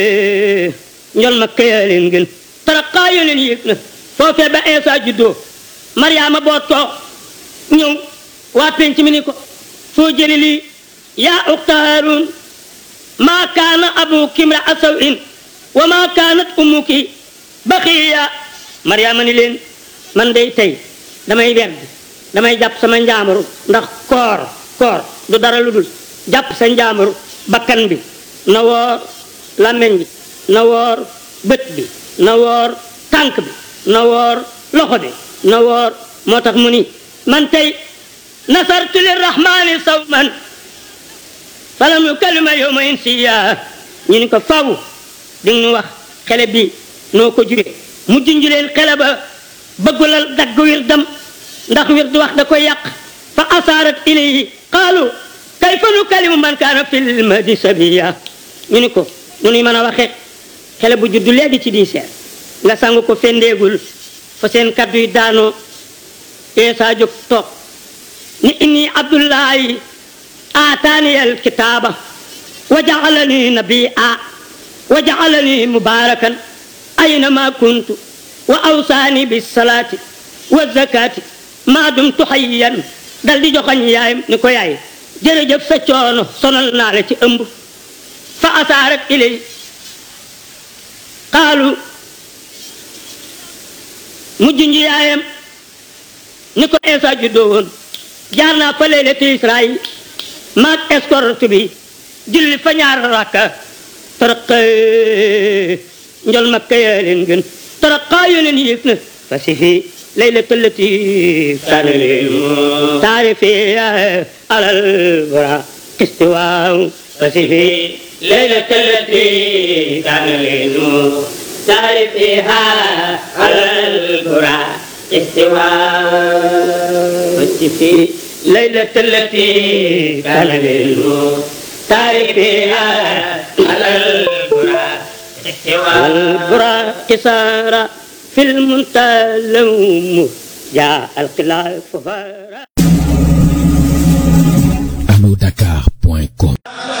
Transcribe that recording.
njol ma këyaa leen gën taraxaa yo leen yéeg na foofee ba Eesa juddoo Mariama boot ko ñëw waa penc mi ni ko foo jëli lii yaa uxta Haaruun maa kaana abuki imra'a saw'in wa maa kaanat ummuki baxiya Mariama ni leen man day tey damay werd damay jàpp sama njaamaru ndax koor koor du dara lu dul jàpp sa njaamaru bakkan bi na woor làmmeñ bi na woor bët bi na woor tànk bi na woor loxo bi na woor moo tax mu ni man tey nasartu lirrahmani sawman falam yukallima yawma insiya ñu ni ko faw di nu wax xele bi noo ko juree mu junj leen xele ba bëggulal dagg wir dam ndax wir du wax da koy yàq fa asaarat ilayhi qaalu kayfa nukallimu man kaana fil mahdi sabiya ñu ni ko nu nuy mën a waxee xele bu juddu léegi ci diiseer nga sangu ko fendeegul fa seen kaddu yi daanoo eesa jóg toog ni inni abdullahi aataani alkitaaba wa jaalani nabia wa jaalani mubarakan aynama kuntu wa awsaani bisalaati wa zakaati maa dumtu hayyan dal di joxañ yaayam ni ko yaay jërëjëf sa coono sonal naa la ci ëmb fa asaarat ilay qaalu mujj nji yaayam ni ko Eesa juddoo woon jaar naa fa leylati Israayil maag escorte bi julli fa ñaar rakka taraqa njol makka yaa leen gën taraqa yoo leen yéeg na fa si fi leylata lati kaana taarifi alal bara istiwaaw fa si fi leylata lati kaana تعرفها على البراء استواء في ليلة التي كان للموت تعرفها على البراء استواء البراء كسارة في المنتهى اللوم جاء الخلاف فارا Dakar.com